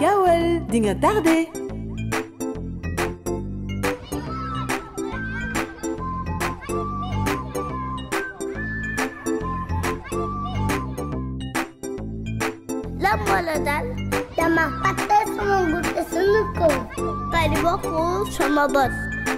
gaawal di nga tardé. lan moo la dal dama fàtte sama guddi sunu kaw kay di bokkul sama bët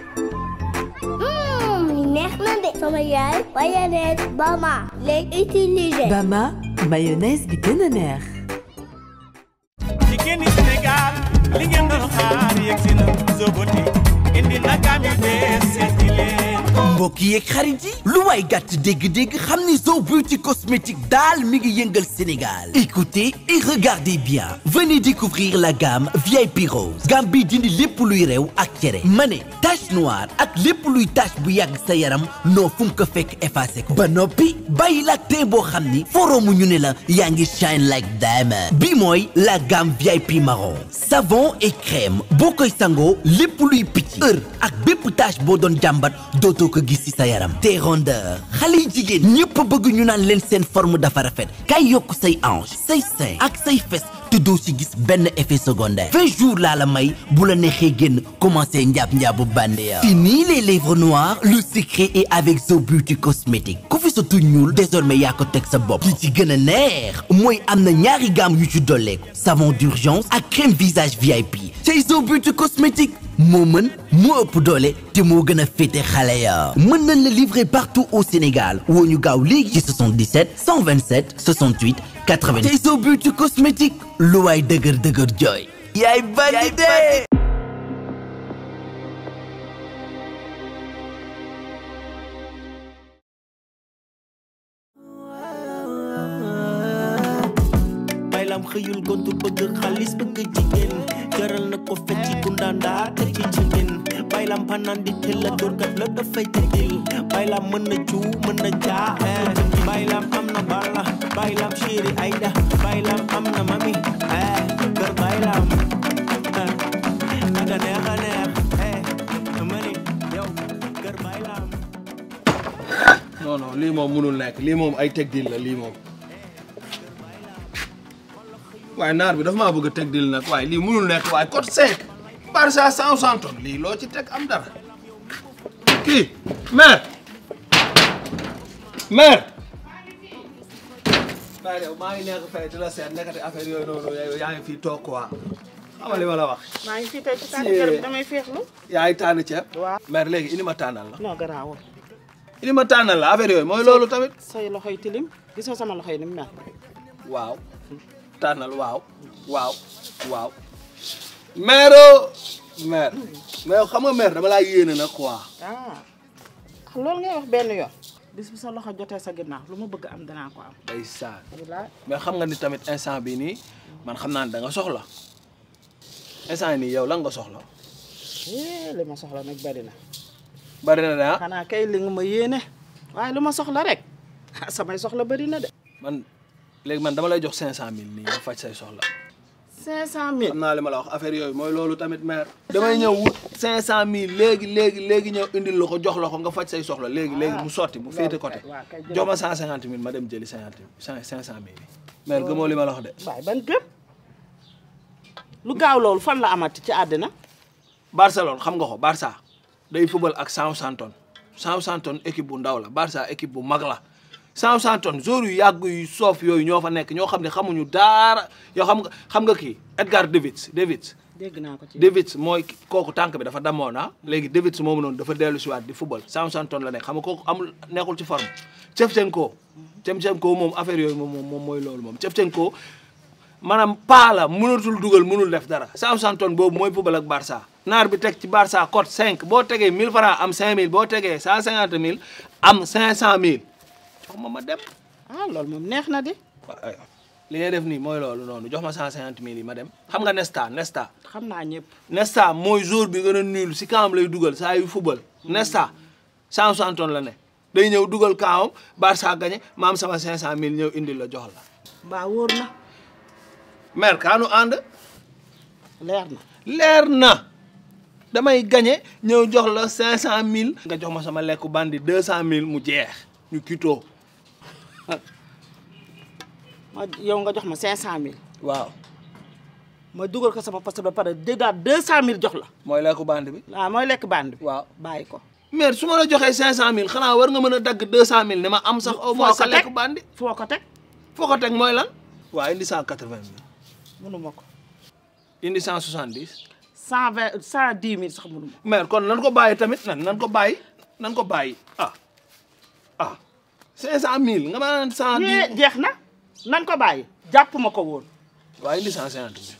Mmm, neex na de sama yaay mayonnaise Bama lay utiliser Bama mayonnaise bi gën a neex. jigéen ñi Sénégal li ngeen doon xaar yegg si na Zoboti indi na gaam yu bees seeti leen mbokk yeeg xarit yi lu waay gàtt dégg-dégg xam ni Zo Beauty cosmétique daal mi ngi yëngal Sénégal écoutez et regardez bien venez découvrir la gamme VIP Rose gamme bi dindi lépp luy rew ak cere ma ne tache noire ak lépp luy tache bu yàgg sa yaram noo fu ko fekk effacé ko ba noppi bàyyi la teint boo xam ni foroomu ñu ne la yaa ngi shine like diamond bi mooy la gamme VIP marron savon et crème boo koy sangoo lépp luy picc heure ak bépp tache boo doon jàmbat dootoo ko gis ci sa yaram te rondeur xale yi jigéen ñëpp bëgg ñu naan leen seen forme dafa rafet kay yokk say hanche say sein ak say fes te doo ci gis benn effet secondaire vingt jours laa la may bu la neexee génn commencé njaab njaabu bandeya fini les lèvres noires le secret est avec Zo Beauty cosmétique ku fi sa tuñ ñuul désormais yaa ko teg sa bopp li ci gën a neex mooy am na ñaari gamme yu ci dolleeku savon d'urgence ak crème visage VIP chez Zo Beauty cosmétique moo mën moo ëpp doole te moo gën a féete xale ya mën nañ la livrer partout au Sénégal woo ñu gaaw léegi ci 77 127 68 80 tey Zo Beauty cosmétique lu waay dëgër dëgër jooy yaay bandi de baylam xëyul gontu bëgg xaalis bëgg jigéen jaral na ko fecci kundaandaa te ci jigéen baylam panaan di tella dóorkat la dafay tëddil baylam mën na cuu mën na jaa eh. baylam am na balla baylam chéri ayda baylam am na mami eh. kër baylam eh. aga neex a neex eh. mani yow kër baylam non non lii moom munul nekk lii moom ay teg dil la lii moom waaye naar bi dafa maa bëgg a teg dil nag waaye lii munul nekk waaye code 5 Barça cent centon lii loo ci teg am dara kii maire maire waaye yow maa ngi nekk fay di la seet nekkati affaire yooyu noonu yow yaa ngi fii toog quoi xam nga li ma la wax maa ngi fii tey ci tànn garab damay feexlu. yaa ngi tànn ceeb waaw. maire léegi indi ma tànnal la non garaawul indi ma tànnal la affaire yooyu mooy loolu tamit say loxoy tilim gisoo sama loxoy ni mu mel. waaw tànnal waaw waaw waaw maire maire mais xam nga maire dama laa yéene nag quoi ah loolu ngay wax benn yoon. bis bu sa loxo jotee sa ginnaaw lu ma bëgg am danaa ko am. day saan wallaahi mais xam nga ni tamit instant bi nii man xam naa ne da nga soxla instant yi nii yow lan nga soxla eh li ma soxla nag bari na. bari na de ah xanaa kay li nga ma yéene. waaye lu ma soxla rek ah samay soxla bari na de. man léegi man dama lay jox cinq cent mille nii nga faj say soxla 500000. xam naa li ma la wax affaire yooyu mooy loolu tamit maire damay ñëw wut cinq cent mille léegi léegi léegi ñëw indil la ko jox la ko nga faj say soxla léegi léegi mu sotti mu féete côté waaw kay jërëjëf. jox ma cent cinquante mille ma dem jëli cinquante cinq cinq cent mille yi maire gëmoo li ma la wax de waaye ban gëm. lu gaaw loolu fan la amati ci àddina. Barcelone xam nga ko Barça day fubal ak Southampton Southampton équipe bu ndaw la Barça équipe bu mag la Southampton joueurs yu yàgg yu soof yooyu ñoo fa nekk ñoo xam ne xamuñu daara yoo xam nga xam nga kii Edgar Davids Davids dégg naa ko ci. Davids mooy kooku tànk bi dafa damoon ah léegi Davids moomu noonu dafa dellu si waat di football Southampton la nekk xam nga kooku amul nekkul ci forme Shevchenko Shevchenko moom affaire yooyu moom moom mooy loolu moom Shevchenko maanaam paa la mënatul dugal mënul def dara Southampton boobu mooy football ak Barça naar bi teg ci Barça cote 5 boo tegee 1000 francs am 5000 boo tegee 150 000 am 500 000 jox ma ma dem ah loolu moom neex na di. waaw aywa li ngay def nii mooy loolu noonu jox ma 150 000 yi ma dem xam nga Nesta Nesta xam naa ñëpp. Nesta mooy jour bi gën a nul si kaam lay dugal saa yu football Nesta Southampton la ne day ñëw dugal kaamam Barça gagné ma am sama 500000 ñëw indil la jox la. mbaa wóor na. maire kaanu ànd leer na. leer na damay gagné ñëw jox la 500000. nga jox ma sama lekku bandi 200000 mu jeex ñu kitoo ma yow nga jox ma 500000. waaw ma dugal ko sama poste ba pare déggaat deux cent mille jox la mooy lekku bande bi waaw mooy lekk bande bi waaw bàyyi ko mère su ma la joxee cinq cent mille xanaa war nga mën a dagg deux cent mille ne ma am sax au moins sa lekk bandi foo ko teg foo ko teg mooy lan waa indi cent quatre vingt mille mënuma ko indi cent soixante dix cent vingt cent dix mille sax mënuma mère kon nan ko bàyyi tamit nan nan ko bàyyi nan ko bàyyi ah ah cinq cent mille nga ma naan cent yee dix jeex na nan ko bàyyi jàpp ma ko woon waa indi cent cinquante mille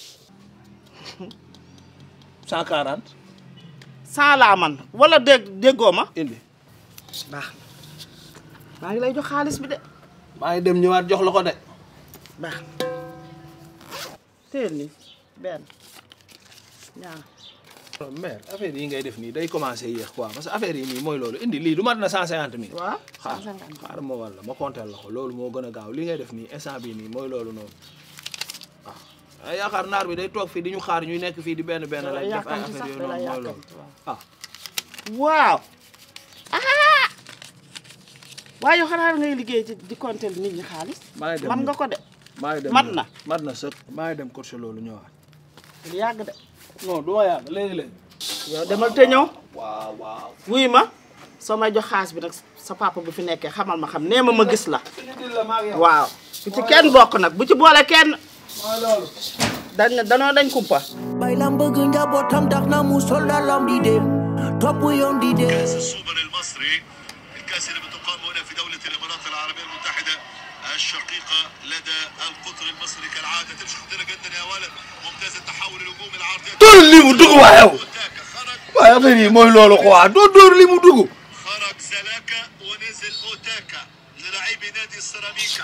cent quarante cent laa man wala dégg déggoo ma indi baax na maa ngi lay jox xaalis bi de maa ngi dem ñëwaat jox la ko de baax na téel ni benn ñaar mère affaire yi ngay def nii day commencé yéex quoi parce que affaire yi nii mooy loolu indi lii du mat na cent cinquante mille waaw xaar cent cinquante xaar ma walla ma compter la ko loolu moo gën a gaaw li ngay def nii instant bii nii mooy loolu noonu ah yaakaar naar bi day toog fii di ñu xaar ñuy nekk fii di benn benn Da lay lay def ay yàkkamti affaire sax, yooyu da lay noonu mooy loolu yàkkamti, ah waaw ah waaye yow xanaa ngay liggéey ci di compter nit ñi xaalis maa ngi dem man nga ko de maa ngi dem mat na mat na sëkk maa ngi dem course loolu ñëwaat lu yàgg de non du ma yàgg léegi-léegi yow demal te ñëw waaw waaw wuy ma soo may jox xaalis bi nag sa papa bu fi nekkee xamal ma xam nee ma ma gis la waaw bu ci kenn bokk nag bu ci boole kenn dañ danoo dañ kumpa baylam bëgg njabootam tax na mu sol dalam di dem topp yoon di dem السوبر المصري الكأس اللي بتقام هنا في دولة الإمارات العربية المتحدة الشقيقة لدى القطر المصري كالعادة تمشي خطيرة جدا يا ولد ممتاز التحول الهجومي العرضي dóor li mu dugg waa yow أوتاكا خرج waaye affaire yi mooy loolu quoi doo dóor li mu dugg خرج زلاكا ونزل أوتاكا للاعبي نادي السيراميكا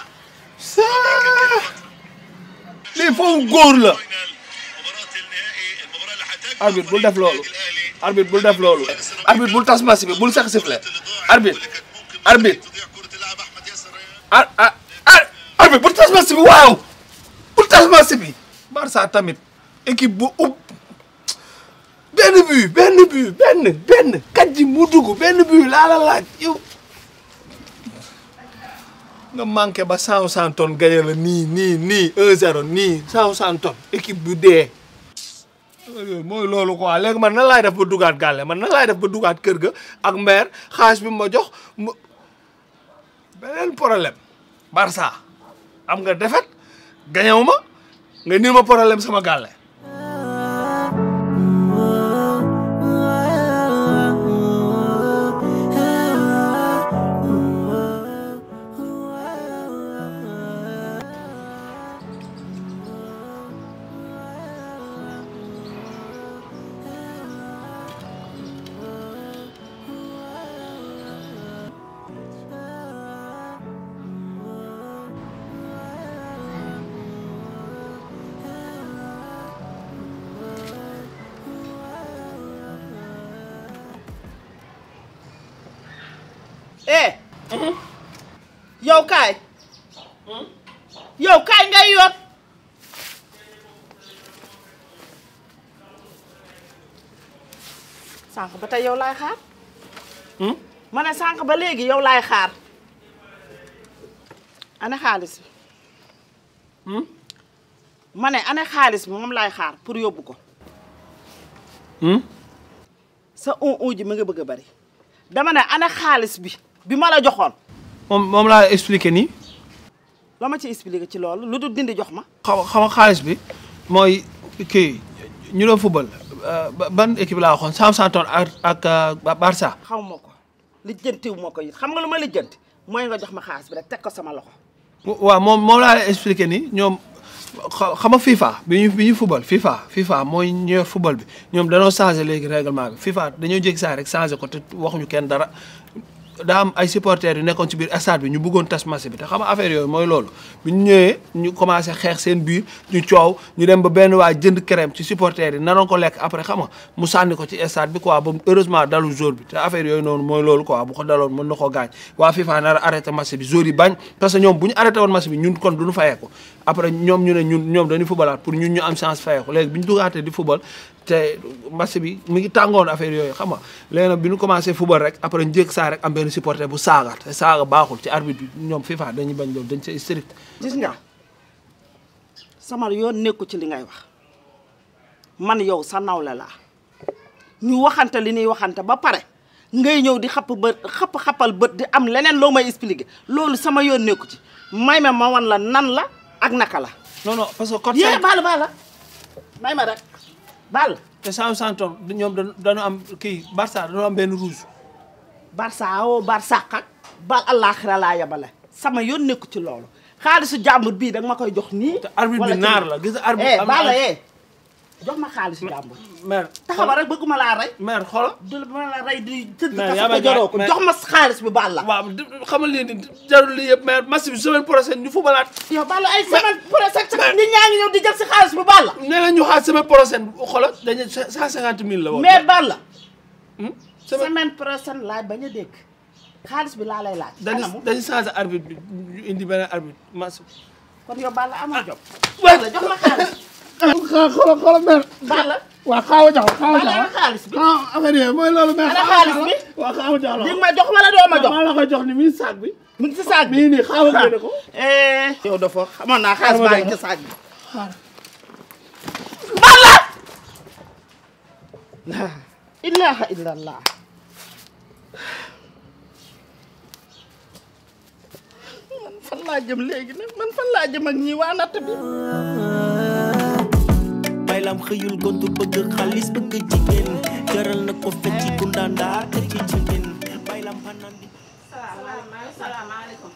lii foofu góor la فاينل مباراة النهائي المباراة اللي هتجمع arbitre bul def loolu النادي الأهلي arbitre bul def loolu arbitre bul tas match bi bul sax sifflet arbitre arbitre تضيع كرة اللاعب أحمد ياسر ar ar ar arbitre bul tas match bi waaw bul tas match bi Barça tamit équipe bu ub benn but benn but benn benn kat ji mu dugg benn but laa la laaj yow nga manqué ba cent cent tonnes gagné la nii nii nii un zéro nii cent cent tonnes équipe bu dee yooyu mooy loolu quoi léegi man nan laay def ba dugaat gàlle man nan laay def ba dugaat kër ga ak maire xaalis bi ma jox mu beneen problème Barça am nga defet gañewu ma nga nii ma problème sama gàlle eh yow kaay yow kaay ngay yoot sànq ba tey yow laay xaar ma ne sànq ba léegi yow laay xaar ana xaalis bi ma ne ana xaalis bi moom laay xaar pour yóbbu ko sa un un ji ma nga bëgg a bari dama ne ana xaalis bi bi ma la joxoon moom moom laa expliqué nii la ma ci expliqué ci loolu lu dul dindi jox ma xaw xam nga xaalis bi mooy kii ñu doon football ba- ban équipe laa waxoon Southampton ak ak Barça xaw ma ko lijjantiw ma ko it xam nga lu ma lijjanti mooy nga jox ma xaalis bi rek teg ko sama loxo waaw moom moom laa lay expliqué nii ñoom xa- xam nga FIFA bi ñu bi ñu football FIFA FIFA mooy ñëw football bi ñoom dañoo changé léegi règlement bi FIFA dañoo jékki saa rek changé ko te waxuñu kenn dara daa am ay supporters yu nekkoon ci biir stade bi ñu bëggoon tas match bi te xam nga affaire yooyu mooy loolu bi ñu ñëwee ñu commencé xeex seen biir ñu coow ñu dem ba benn waa jënd crème ci supporters yi naroon ko lekk après xam nga mu sànni ko ci stade bi quoi ba heureusement dalul jour bi te affaire yooyu noonu mooy loolu quoi bu ko daloon mën na ko gaañ waa FIFA nar a arrêté match bi jour yi bañ parce que ñoom bu ñu arrêté woon match bi ñun kon duñu fayeeku après ñoom ñu ne ñun ñoom dañuy footballaat pour ñun ñu am chance fayeeku léegi bi ñu dugaatee di football te match bi mu ngi tàngoon affaire yooyu xam nga léegi nag bi ñu commencé football rek après njëkk saa rek am benn supporter bu saaga te saaga baaxul ci arbitre bi ñoom FIFA dañuy bañ loolu dañ see strict gis nga sama yoon nekku ci li ngay wax man yow sa nawle laa ñu waxante li ñuy waxante ba pare ngay ñëw di xapp bët xapp xappal bët di am leneen loo may expliquer loolu sama yoon nekku ci may ma ma wan la nan la ak naka la. non non parce que code yee cinq baal baal may ma rek baal. te Southampton ñoom dañu dañu am kii Barça dañu am benn rouge. Barça woo Barça ak bal àllaaxira laa yabale sama yoon nekku ci loolu xaalisu jàmbur bii danga ma koy jox nii. te arbitre wala bi ci naar nii. la gis nga arbitre eh am baal na la eh jox ma xaalisu jàmbur. mère taxaw rek bëgguma laa rey. mère xoolal du ma la rey di tëdd Mais kaso yaa ko ma joroo ko mais- jox ma xaalis bi baal la. waaw di- xamal leen ni jarul lii yëpp mère match bi semaine prochaine ñu fubalaat yow baal la ay semaine prochaine sax nit ñaa ngi ñëw di jël si xaalis bi baal la. nee na ñu xaar semaine prochaine xoolal dañu cent cinquante mille la woon mais baal la. Hmm? semaine semaine prochaine laay bañ a dégg xaalis bi laa lay laaj. dañu anamu dañu changé arbitre bi ñu indi beneen arbitre match bi kon yow baal la amoo jom. waaw baal la jox ma xaalis. xoolal xoolal mère. baal la. waaw xaawa jaxal xaawa baal la jaxal. xaalis bi. ah affaire yi mooy loolu mère. Ana xaalis bi? waaw xaawa jaxal. di ma jox wala doo ma jox. maa la koy jox ni mi sac bi. mu ngi si saag bi. bii nii xaawa génne ko. eh. yow dafa xamoon naa xaalis Xaaral ma baa ngi jox ci saag bi. xaaral. baal la. la ilaha illallah. man fan laa jëm léegi nag man fan laa jëm ak ñii waa natt bi. baylam xëyul gontu bëgg xaalis bëgg jigéen jaral na ko fecci ku ndaandaa te ci jigéen baylam fanaan di salaamaaleykum.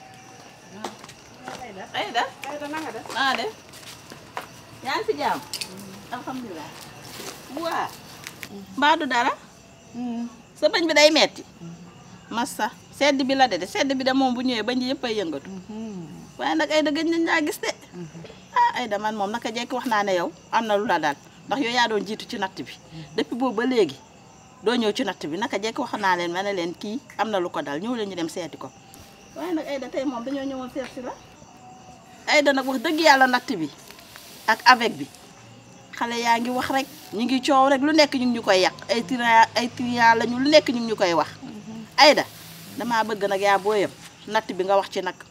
Aïda. Aïda na nga def. naa def. yaa ngi fi jàmm. alhamdulilah. waa. mbaa du dara. sa bañ bi day metti. massa sedd bi la de de sedd bi de moom bu ñëwee bañ ji yëpp ay yëngatu. waaye nag Aïda gëj nañ laa gis de. ah Aïda man moom naka jekk wax naa ne yow am na lu la daal ndax yow yaa doon jiitu ci natt bi. depuis boobu ba léegi. doo ñëw ci natt bi naka jekk wax naa leen ma ne leen kii am na lu ko dal ñëw leen ñu dem seeti ko waaye nag Aïda tey moom dañoo ñëwoon seet si la Aïda nag wax dëgg yàlla natt bi ak avec bi xale yaa ngi wax rek ñu ngi coow rek lu nekk ñu ngi ñu koy yàq ay trian ay trian lañu lu nekk ñu ngi ñu koy wax Aïda damaa bëgg nag yaa booyam natt bi nga wax ci nag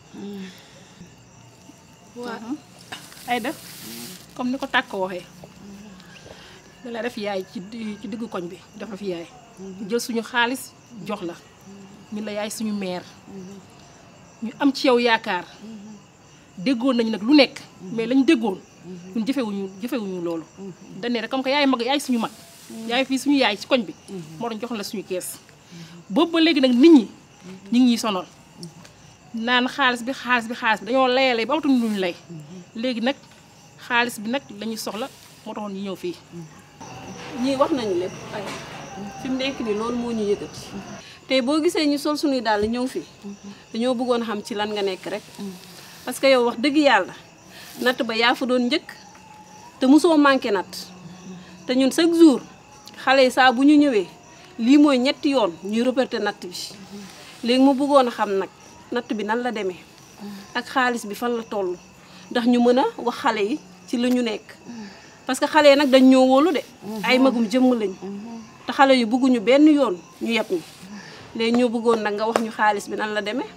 waaw Aïda comme ni ko tàkk waxee da la def yaay ci di- ci diggu koñ bi def la fi yaay jël suñu xaalis jox la ñu la yaay suñu meer ñu am ci yow yaakaar déggoon nañu nag lu nekk mais lañ déggoon ñun jëfewuñu jëfewuñu loolu dañ ne rek comme que yaay mag yaay suñu mag yaay fii suñu yaay ci koñ bi moo doon jox la suñu kees boobu ba léegi nag nit ñi ñu ngi ñuy sonal naan xaalis bi xaalis bi xaalis bi dañoo layale ba amatuñu luñu lay léegi nag xaalis bi nag lañuy soxla moo taxoon ñu ñëw fii ñii wax nañu lépp ay fi mu nekk nii loolu moo ñu yëkkati tey boo gisee ñu sol suñuy dàll ñëw fii dañoo bëggoon xam ci lan nga nekk rek parce que yow wax dëgg yàlla natt ba yaa fa doon njëkk te mosoo manqué natt te ñun chaque jour xale yi saa bu ñu ñëwee lii mooy ñetti yoon ñuy reporter natt bi léegi mu bëggoon a xam nag natt bi nan la demee ak xaalis bi fan la toll ndax ñu mën a wax xale yi ci la ñu nekk parce que xale yi nag dañ ñoo wóolu de ay magum jëmm lañ te xale yu bëgguñu benn yoon ñu yeb ñu léegi ñoo bëggoon nag nga wax ñu xaalis bi nan la demee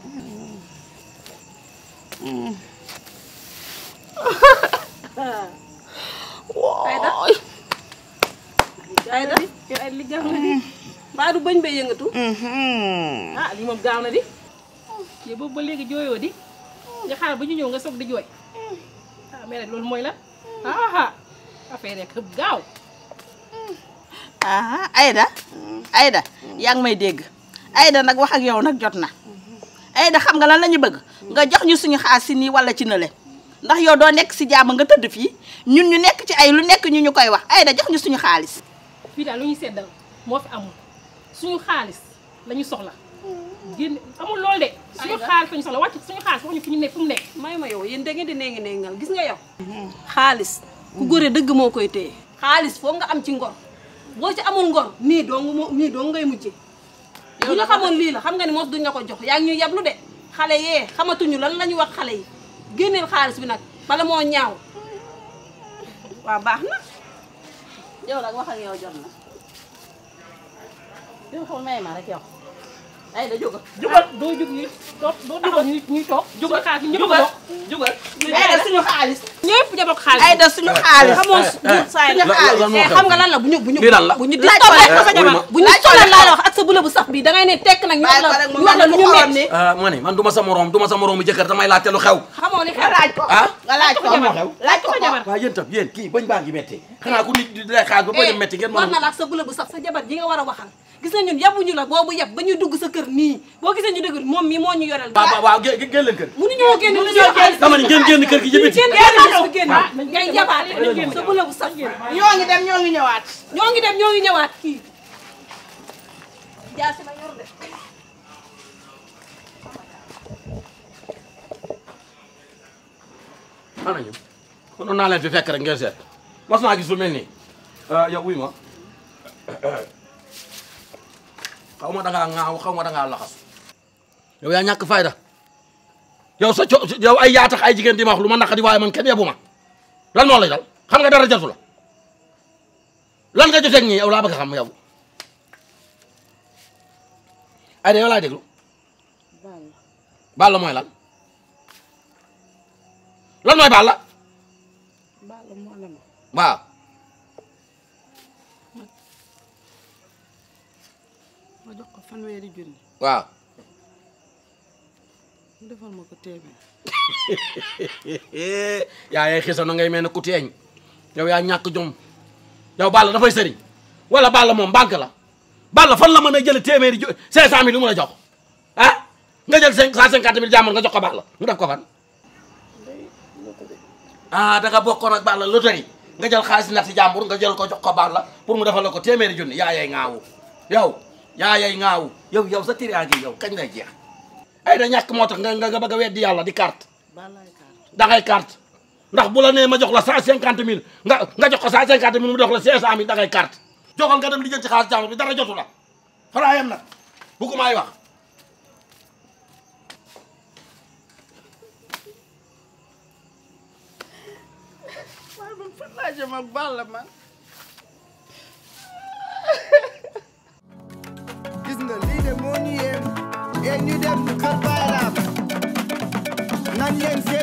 Aïda Aïda ay li gaaw na di mbaa du bañ bay yëngatu ah lii moom gaaw na di yow boobu ba léegi jooyoo di nga xaar ba ñu ñëw nga soog di jooy ah mais nag loolu mooy la ah affaire rek gaaw ah Aïda Aïda yaa ngi may dégg Aïda nag wax ak yow nag jot na Aïda xam nga lan la ñu bëgg nga jox ñu suñu xaalis si nii wala ci nële ndax yow doo nekk si jàmm nga tëdd fii ñun ñu nekk ci ay lu nekk ñu ñu koy wax Aïda jox ñu suñu xaalis fii daal lu ñuy seddal moo fi amul suñu xaalis la ñu soxla génn amul loolu de suñu xaalis la ñu soxla wàcc suñu xaalis waxuñu fi ñu nekk fu mu nekk may ma yow yéen da ngeen di nee ngi nengal gis nga yow xaalis ku góore dëgg moo koy téye xaalis foog nga am ci ngor boo ci amul ngor nii dong moo nii dong ngay mujje bu ñu xamoon lii la xam nga ni moos duñ la ko jox yaa ngi ñuy yablu de xale yee xamatuñu lan la ñu wax xale yi génneel xaalis bi nag bala moo ñaaw waaw baax na yow nag wax ak yow jot na yow xool may ma rek yow ay da jógal jugal doo jug ñuy doo doo dugal ñuy ñuy toog jugal xaalis ñëpp jugal bokk jugal ay da suñu xaalis ñëpp ñëpp xaalis ay da suñu xaalis xamoon saa yi suñu xaalis eh xam nga lan la bu ñu bu ñu lii lan la bu ñu Laaj disturbé ko rek sa jabar bu ñu laaj ko sonal rek laa la wax ak sa bula bu sax bi da ngay ne tekk nag ñu wax bàyyi la ko rek mu ñu wax la lu ñu xorom metti ni ah ma ne man du ma sa morom du ma sa moroomu jëkkër damay laajte lu xew xamoo li nga xew laaj ko ah nga laaj ko moo xew laaj ko ko waaw yéen tam yéen kii bañ baa ngi métti xanaa ku nit di lay xaar ba bañ a métti ngeen war mën na la ak sa bula bu sax sa jabar ji nga war a waxal gis na ñun yabuñu la boobu yab ba ñuy dugg sa kër nii boo gisee ñu dugg moom mii moo ñu yoreel waaw waaw waaw gé- gé- génn leen kër mënuñoo génn mënuñoo génn dama ne ngeen génn kër gi jëbiti génn génn génn ngay yabaate sa bula bu sax ñoo ngi dem ñoo ngi ñëwaat ñoo ngi dem ñoo ngi ñëwaat kii jaasi la yor de ana ñu konoon naa leen fi fekk rek ngeen seet mas naa gis lu mel nii yow wuy ma xaw ma dangaa ŋaaw xaw ma dangaa laxas yow yaa ñàkk fayda yow sa co yow ay yaa tax ay jigéen di ma wax lu ma naqadi waaye man kenn yebu ma lan moo lay dal xam nga dara jatu la lan nga joteeg ñii yow laa bëgg a xam yow ay da yow laay déglu Balla mooy lan lan mooy Balla Balla moo ne ma waaw ma jox ko fanweeri junni waaw mu defal ma ko téeméer yaa yay xisa na ngay mel ne ku teeñ yow yaa ñàkk jom yow Balla dafay sëriñ wala Balla moom banque la Balla fan la mën a jële téeméeri jo cinq cent mille lu mu la jox ah nga jël cinq cent cinquante mille jàmbur nga jox ko Balla mu def ko fan ah da nga bokkoon ak Balla loterie nga jël xaalis nat si jàmbur nga jël ko jox ko Balla pour mu defal la ko téeméeri junni yaa yay ŋaawu yow yaa yay ŋaawu yow yow sa tiraange yow kañ ngay jeex ay da ñàkk moo tax nga nga bëgg a weddi yàlla di carte Ballaay carte da ngay carte ndax bu la nee ma jox la cent cinquante mille nga nga jox ko cent cinquante mille mu jox la cinq cent mille da ngay carte joxal nga dem lijjanti xaalis jàmbur bi dara jotu la xanaa yem nag bu ko maay wax waaye man fan laa jëm ak Balla man gis nga lii de moo ñu yéem yéen ñu dem kër Baye Laam nan leen seen